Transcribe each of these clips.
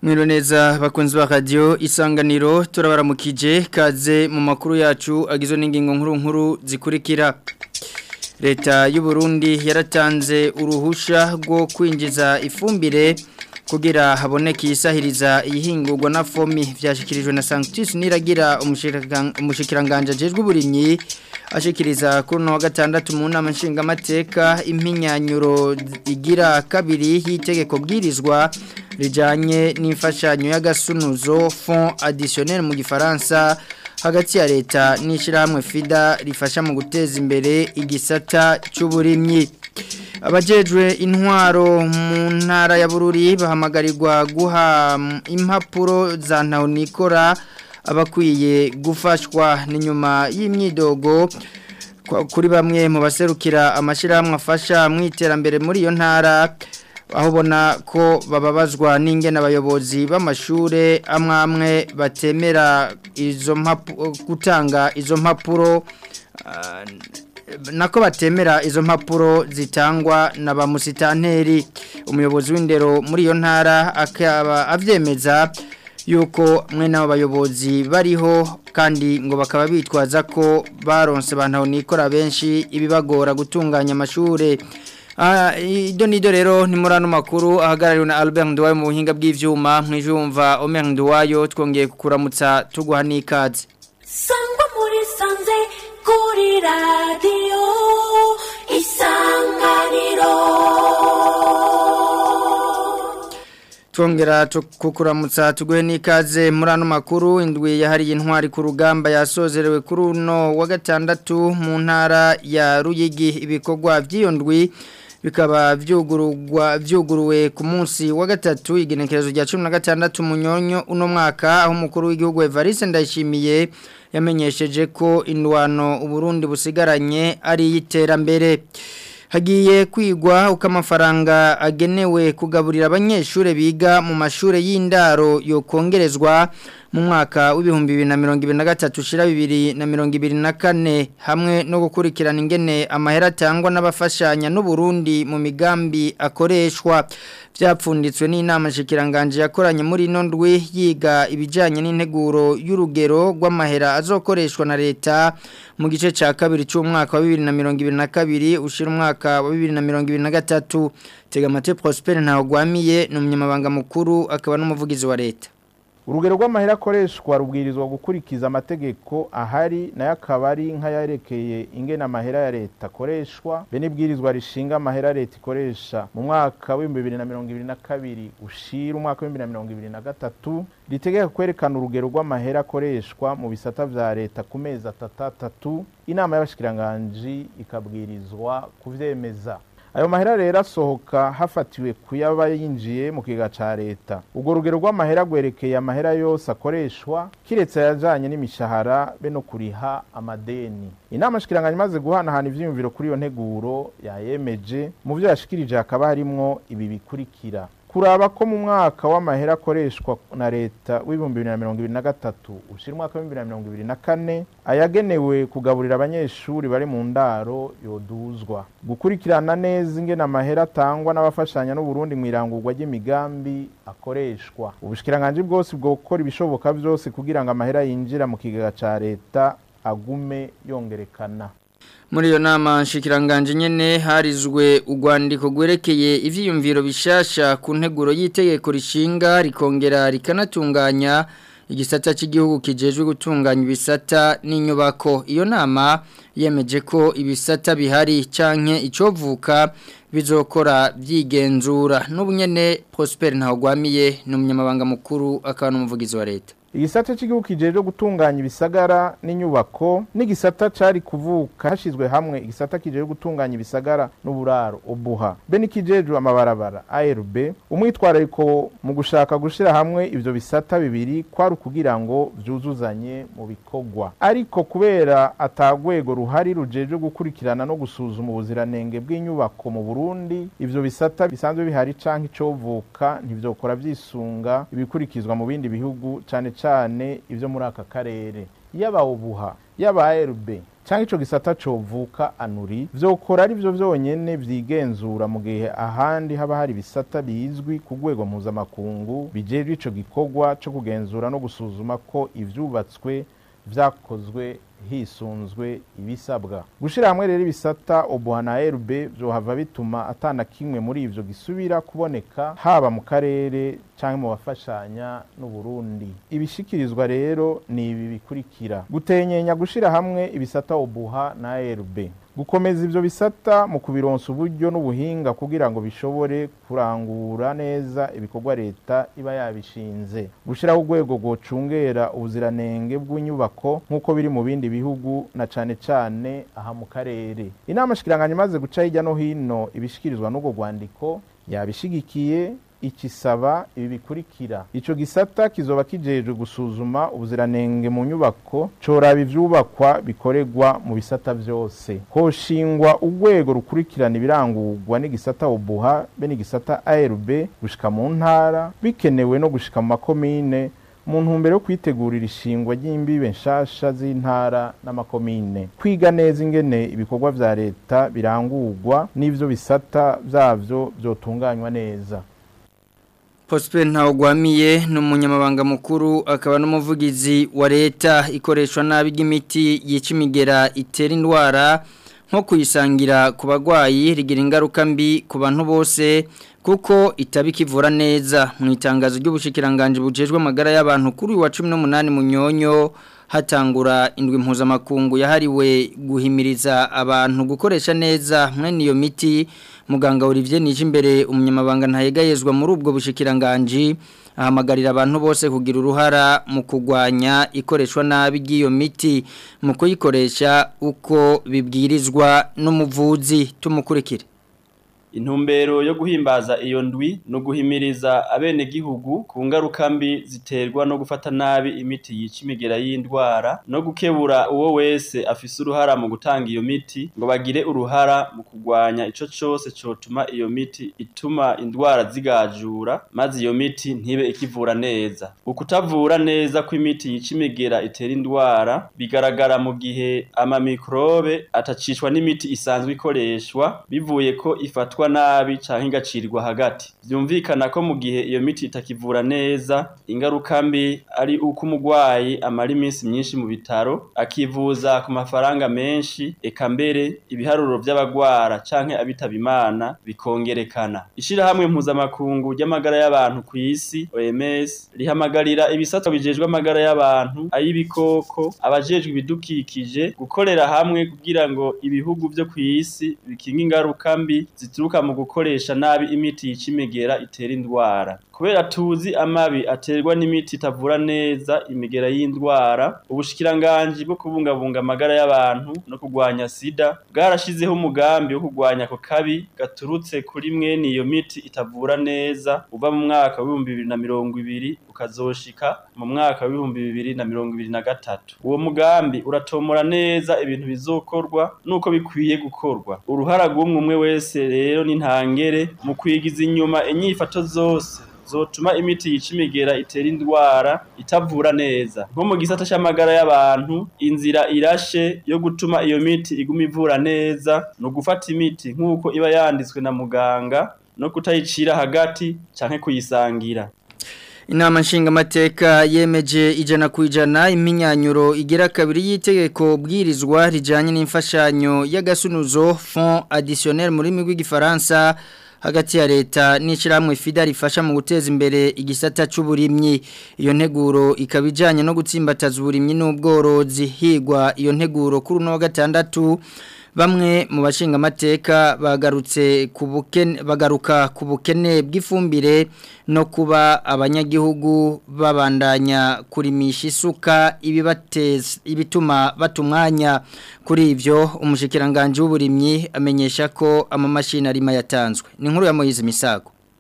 Mwiro neza bakunzi ba radio isanganiro turabaramukije kaze mu makuru yacu agizwe n'ingingo nkuru nkuru zikurikira Leta y'u Burundi yaratanze uruhusha rwo kwinjiza ifumbire kugira haboneke isahiriza ihingurwa na fomi vyashikirijwe na Sanctus Niragira umushikiranganje ajejwe uburimyi ashikiriza kuri no wa gatandatu mu nama nshingamateka impinyanyuro igira kabiri y'itegeko bwirizwa rijanye n'imfashanyo y'agasunuzo fond additionnel mu gifaransa hagati ya leta n'ishirahamwe FIDA rifasha mu guteza imbere igisata cy'uburimyi abajejwe intwaro mu ntara ya Bururi bahamagarirwa guha impapuro za ntahonikora abakwiye gufashwa n'inyuma y'imyidogo kuri bamwe mu baserukira amashyirahamwe afasha mu iterambere muri iyo ntara aho ubona ko bababazwa n'ingene abayobozi b'amashuri amwe amwe batemera izo gutanga izo mpapuro nako batemera izo mpapuro zitangwa na ba musitanteri umuyobozi w'indero muri iyo ntara akaba abyemeza yuko mwe n'abo bayobozi bariho kandi ngo bakaba bitwaza ko baronse bantu nikora benshi ibibagora gutunganya amashuri Ido nido rero ni muri ano makuru ahagarariwe na Albert Nduwayo mu buhinga bw'ivyuma mwijumva Omer Nduwayo twongeye kukuramutsa tuguha n'ikaze Sangwa muri sanze kuri radio isanganiro Twongera kukuramutsa tuguhe n'ikaze muri ano makuru indwi yahariye intwari ku rugamba yasozerewe kuri uno wa gatandatu mu ntara ya Ruyigi ibikorwa by'iyo ndwi bikaba vyugururwa vyuguruwe ku munsi wa gatatu igenekerezo rya 16 munyonyo uno mwaka aho umukuru w'igihugu Evariste Ndayishimiye yamenyesheje ko indwano uburundi busigaranye ari yiterambere hagiye kwigwa uko amafaranga agenewe kugaburira abanyeshuri biga mu mashuri y'indaro yo kongerezwa mu mwaka w'ibihumbi bibiri na mirongo ibiri na gatatu ushira bibiri na mirongo ibiri na kane hamwe no gukurikirana ingene amahera atangwa n'abafashanya n'uburundi mu migambi akoreshwa byapfunditswe n'inama nshikiranganje yakoranye muri ino ndwi yiga ibijyanye n'integuro y'urugero rw'amahera azokoreshwa na leta mu gice cya kabiri cy'umwaka wa bibiri na mirongo ibiri na kabiri ushyira umwaka wa bibiri na mirongo ibiri na gatatu tegamate prosperi ntawugwamiye ni umunyamabanga mukuru akaba n'umuvugizi wa leta urugero rw'amahera akoreshwa rubwirizwa gukurikiza amategeko ahari nayo akaba ari nk'ayarekeye ingena amahera ya leta akoreshwa be n'ibwirizwa rishinga amahera leta ikoresha mu mwaka w'ibihumbi bibiri na mirongo ibiri na kabiri ushira umwaka w'ibihumbi bibiri na mirongo ibiri na gatatu ritegeka kwerekana urugero rw'amahera akoreshwa mu bisata vya leta ku mezi atatu inama y'abashikiranganji ikabwirizwa kuvyemeza ayo mahera rero asohoka hafatiwe kuyaba yinjiye mu kiga ca leta ubwo rugero rw'amahera rwerekeye amahera yose akoreshwa kiretse ayajanye n'imishahara be no kuriha amadeni inama shikiranganya imaze guhanahana ivyiyumviro kuri iyo nteguro yayemeje mu vyo yashikirije hakaba harimwo ibi bikurikira kuraba ko mu mwaka w'amahera akoreshwa na leta w'ibihumbi bibiri na mirongo ibiri na gatatu ushira umwaka w'ibihumbi bibiri na mirongo ibiri na kane ayagenewe kugaburira abanyeshuri bari mu ndaro yoduzwa gukurikirana neza ingene amahera atangwa n'abafashanya n'uburundi mu irangurwa ry'imigambi akoreshwa ubushikiranganje bwose bwo gukora ibishoboka byose kugira ngo amahera yinjira mu kigega ca leta agume yongerekana muri iyo nama nshikiranganje nyene harizwe urwandiko rwerekeye ivyiyumviro bishasha ku nteguro y'itegeko rishinga rikongera rikanatunganya igisata cy'igihugu kijejwe gutunganya ibisata n'inyubako iyo nama yemeje ko ibisata bihari canke icovuka bizokora byigenzura n'ubunyene Prosper Ntawagwamiye n'umunyamabanga mukuru akaba n'umuvugizi wa leta igisata cy'igihugu kijejwe gutunganya ibisagara n'inyubako n'igisata cari kuvuka hashizwe hamwe igisata kijejwe gutunganya ibisagara n'uburaro ubuha be n'ikijejwe amabarabara ARB umwitwarariko mu gushaka gushira hamwe ivyo bisata bibiri kwari kugira ngo vyuzuzanye mu bikorwa ariko kubera atagwego ruhari rujejwe gukurikirana no gusuzuma ubuziranenge bw'inyubako mu Burundi ivyo bisata bisanzwe bihari canke icovuka ntivyokora vyisunga ibikurikizwa mu bindi bihugu cane cane ivyo muri aka karere yaba ubuha yaba ARB cyangwa ico gisata covuka anuri vyokora ari vyo vyonyene vyigenzura mu gihe ahandi haba hari ibisata bizwi ku rwego mpuzamakungu bijejwe ico gikorwa co kugenzura no gusuzuma ko ivyubatswe vyakozwe hisunzwe ibisabwa gushira hamwe rero ibisata obuha na RB vyohava bituma atana kimwe muri ivyo gisubira kuboneka haba mu karere canke mu bafashanya n'u Burundi ibishikirizwa rero ni ibi bikurikira gutenyenya gushira hamwe ibisata obuha na RB gukomeza ivyo bisata mu kubironsa uburyo n'ubuhinga kugira ngo bishobore kurangura neza ibikorwa leta iba yabishinze gushiraho urwego rwocungera ubuziranenge bw'inyubako nk'uko biri mu bindi bihugu na cane cane aha mu karere inama shikiranganya imaze guca hirya no hino ibishikirizwa n'ubwo rwandiko yabishigikiye ikisaba ibi bikurikira ico gisata kizoba kijejwe gusuzuma ubuziranenge mu nyubako coraba ivyubakwa bikorerwa mu bisata vyose hoshingwa urwego rukurikirana ibirangurwa n'igisata obuha be n'igisata ARB gushika mu ntara bikenewe no gushika mu makomine mu ntumbero yo kwitegurira ishingwa ry'imbibe nshasha z'intara n'amakomine kwiga neza ingene ibikorwa vya leta birangurwa n'ivyo bisata vyavyo vyotunganywa neza Prosper Ntawugwamiye ni umunyamabanga mukuru akaba n'umuvugizi wa leta ikoreshwa nabi ry'imiti yica imigera itera indwara nko kuyisangira ku bagwayi rigira ingaruka mbi ku bantu bose kuko itaba ikivura neza mu itangazo ry'ubushikiranganje bujejwe amagara y'abantu kuri wa 18 munyonyo hatangura indwi mpuzamakungu yahariwe guhimiriza abantu gukoresha neza mwene iyo miti muganga Olivier Nijimbere umunyamabanga ntayegayezwa muri ubwo bushikiranganje ahamagarira abantu bose kugira uruhara mu kugwanya ikoreshwa nabi ry'iyo miti mu kuyikoresha uko bibwirizwa n'umuvuzi tumukurikire intumbero yo guhimbaza iyo ndwi no guhimiriza abenegihugu ku ngaruka mbi ziterwa no gufata nabi imiti yica imigera y'indwara no gukebura uwo wese afise uruhara mu gutanga iyo miti ngo bagire uruhara mu kugwanya ico cose cotuma iyo miti ituma indwara zigajura maze iyo miti ntibe ikivura neza ukutavura neza kw'imiti yica imigera itera indwara bigaragara mu gihe amamikrobe atacishwa n'imiti isanzwe ikoreshwa bivuye ko ifatwa nabi canke igacirwa hagati vyumvikana ko mu gihe iyo miti itakivura neza ingaruka mbi ari uko umugwayi amara iminsi myinshi mu bitaro akivuza ku mafaranga menshi eka mbere ibiharuro vy'abagwara canke abitaba imana bikongerekana ishirahamwe mpuzamakungu ry'amagara y'abantu ku isi OMS rihamagarira ibisata bijejwe amagara y'abantu ay'ibikoko abajejwe ibidukikije gukorera hamwe kugira ngo ibihugu vyo ku isi bikinga ingaruka mbi zituruka mu gukoresha nabi imiti yica imigera itera indwara kubera tuzi amabi aterwa n'imiti itavura neza imigera y'indwara ubushikiranganji bwo kubungabunga amagara y'abantu no kurwanya sida bwarashizeho umugambi wo kurwanya ako kabi gaturutse kuri mwene iyo miti itavura neza uva mu mwaka w'ibihumbi bibiri na mirongo ibiri ukazoshika mu mwaka w'ibihumbi bibiri na mirongo ibiri na gatatu uwo mugambi uratomora neza ibintu bizokorwa nuko bikwiye gukorwa uruhara rw'umwe umwe wese rero ni ntangere mu kwigiza inyuma inyifato zose zotuma imiti yica imigera itera indwara itavura neza nko mu gisata c'amagara y'abantu inzira irashe yo gutuma iyo miti iguma ivura neza no gufata imiti nk'uko iba yanditswe na muganga no kutayicira hagati canke kuyisangira Inama nshingamateka yemeje ijana ku ijana iminyanyuro igera kabiri y'itegeko bwirizwa rijanye n'imfashanyo y'agasunuzo fond additionnel muri rurimi rw'igifaransa hagati ya leta n'ishyirahamwe FIDA rifasha mu guteza imbere igisata cy'uburimyi iyo nteguro ikaba ijyanye no gutsimbataza uburimyi n'ubworozi higwa iyo nteguro kuri uno wa gatandatu bamwe mu bashinga amateka bagarutse ku bukene bagaruka ku bukene bw'ifumbire no kuba abanyagihugu babandanya kurimisha isuka ibibateza ibituma batumwanya kuri ivyo umushikiranganje w'uburimyi amenyesha ko amamashini arima yatanzwe ni nkuru ya Moyize Misago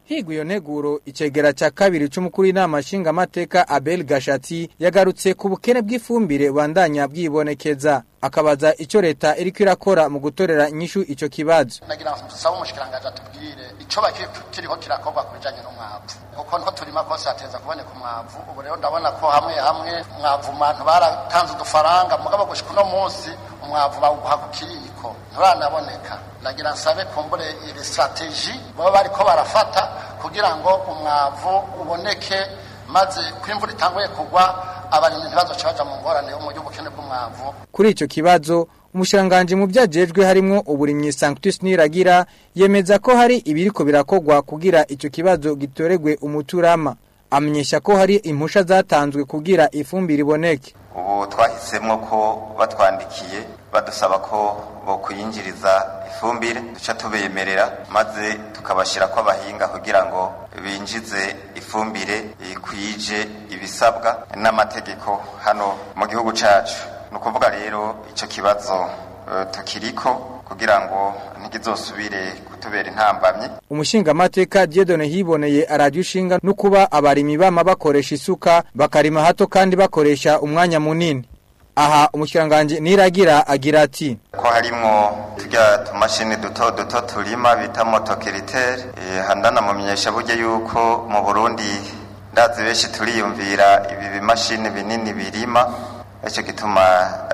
Higwa iyo nteguro icegera ca kabiri c'umukuru w'inama nshingamateka Abel Gashati yagarutse ku bukene bw'ifumbire bandanya bwibonekeza akabaza ico leta iriko irakora mu gutorera inyishu ico kibazo nagira ngo nsaba umushikiranganje atubwire ico bakiri kiriho kirakorwa ku bijanye n'umwavu kuko nko turima kose hateza kuboneka umwavu ubu rero ndabona ko hamwe hamwe umwavu mantu baratanze udufaranga mugabo gushika uno munsi umwavu bawuguha ku kiriko nturanaboneka nagira nsabe kumbure iri strategy baba bariko barafata kugira ngo umwavu uboneke maze kwimvura itanguye kugwa abarimyi ntibazoce baja mu ngorane yo mu by'ubukene bw'umwavu kuri ico kibazo umushiranganje mu byajejwe harimo uburimyi Sanctus Niragira yemeza ko hari ibiriko birakogwa kugira ico kibazo gitoregwe umuturama amenyesha ko hari impusha zatanzwe kugira ifumbire iboneke ubu twahisemo ko batwandikiye badusaba ko bo kuyinjiriza ifumbire duca tubemerera maze tukabashyira ko abahinga kugira ngo binjize ifumbire ikwije ibisabwa n'amategeko hano mu gihugu cyacu ni ukuvuga rero icyo kibazo tukiriko kugira ngo ntigizosubire kutubera intambamyi umushingamateka Dieudonne hiboneye arajya ushinga no kuba abarimi bama bakoresha isuka bakarima hato kandi bakoresha umwanya munini aha umushyirangange niragira agira ati ko harimwo turya tumashini duto duto turima bita motokiritere handanamumenyesha burya yuko mu burundi ndazi benshi turiyumvira ibi bimashini binini birima icyo gituma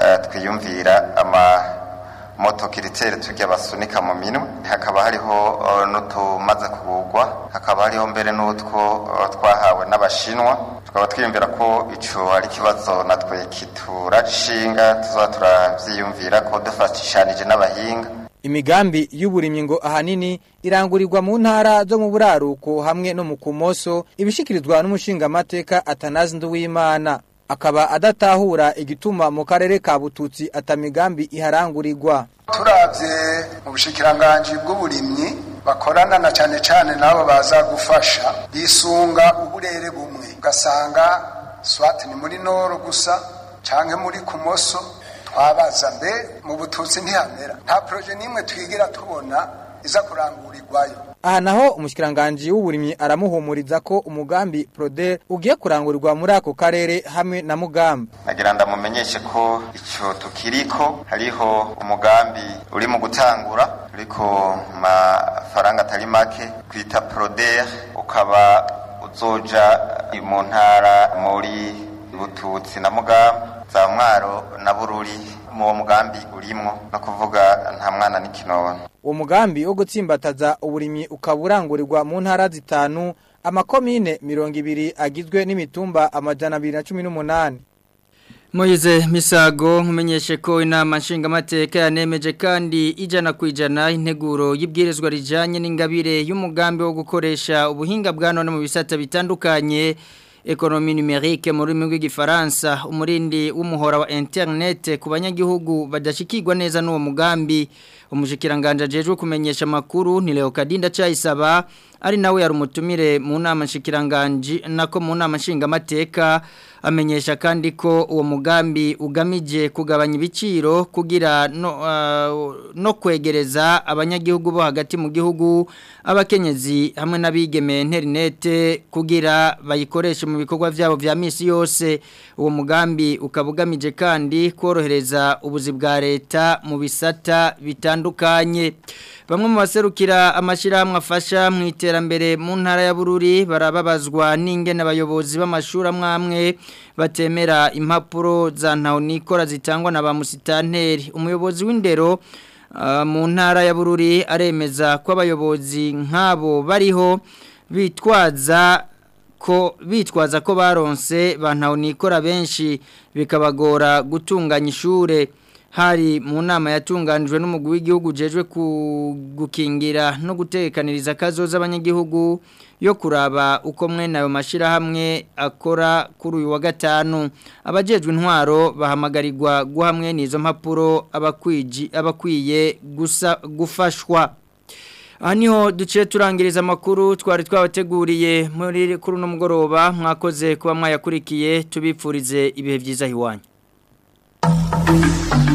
twiyumvira ama motokiritere tujya basunika mu minwe hakaba hariho n'utumaze kugurwa hakaba hariho mbere n'utwo twahawe n'abashinwa tukaba twiyumvira ko icyo ari ikibazo natwe kiturashinga tuzaba turabyiyumvira ko dufatishanije n'abahinga imigambi y'uburimyi ngo ahanini irangurirwa mu ntara zo mu buraruko hamwe no mu kumoso ibishikirizwa n'umushingamateka atanazi nduwimana akaba adatahura igituma mu karere ka bututsi atamigambi iharangurirwa turabye mu bushikiranganji bw'uburimyi bakorana na cyane cyane nabo baza gufasha bisunga uburere bumwe ugasanga swati ni muri noro gusa canke muri kumoso twabaza mbe mu bututsi ntihamera nta proje n'imwe twigira tubona iza kurangurirwayo aha naho umushikiranganji w'uburimyi aramuhumuriza ko umugambi Proder ugiye kurangurirwa muri ako karere hamwe na Mugamba nagira ndamumenyeshe ko icyo tukiriko hariho umugambi uri mu gutangura uriko mafaranga atari make kwita Proder ukaba uzoja mu ntara muri Bututsi na Mugamba za mwaro na bururi mu mugambi urimwo no kuvuga nta mwana n'ikinono uwo mugambi wo gutsimbataza uburimyi ukaba urangurirwa mu ntara zitanu amakomine mirongo ibiri agizwe n'imitumba amajana abiri na cumi n'umunani Moize Misago nkumenyeshe ko inama nshingamateka yanemeje kandi ijana ku ijana integuro y'ibwirizwa rijanye n'ingabire y'umugambi wo gukoresha ubuhinga bwa none mu bisata bitandukanye ekonomi numerique mu rurimi rw'igifaransa umurindi w'umuhora wa internet ku banyagihugu badashikirwa neza n'uwo mugambi umushikiranganje ajejwe kumenyesha makuru ni Leo Kadinda Chayisaba ari nawe yari umutumire mu nama nshikiranganje nako mu nama nshingamateka amenyesha kandi ko uwo mugambi ugamije kugabanya ibiciro kugira no, uh, no kwegereza abanyagihugu bo hagati mu gihugu abakenyezi hamwe n'abigeme internet kugira bayikoreshe mu bikorwa byabo vya misi yose uwo mugambi ukabugamije kandi korohereza ubuzi bwa leta mu bisata bitandukanye bamwe mu baserukira amashirahamwe afasha mu iterambere mu ntara ya Bururi barababazwa n'ingene abayobozi b'amashuri amwamwe batemera impapuro za ntahonikora zitangwa na ba musitanteri umuyobozi w'indero uh, mu ntara ya Bururi aremeza ko abayobozi nk'abo bariho bitwaza ko bitwaza ko baronse bantahonikora benshi bikabagora gutunganya ishure hari mu nama yatunganijwe n'umugwi w'igihugu jejwe gukingira no gutekaniriza kazoza abanyagihugu yo kuraba uko mwene ayo mashirahamwe akora kuri uyu wa gatanu abajejwe intwaro bahamagarirwa guha mwene izo mpapuro abakwiji abakwiye gusa gufashwa aha niho duciye turangiriza amakuru twari twabateguriye muri kuri uno mugoroba mwakoze kuba mwayakurikiye tubipfurize ibihe byiza iwanyu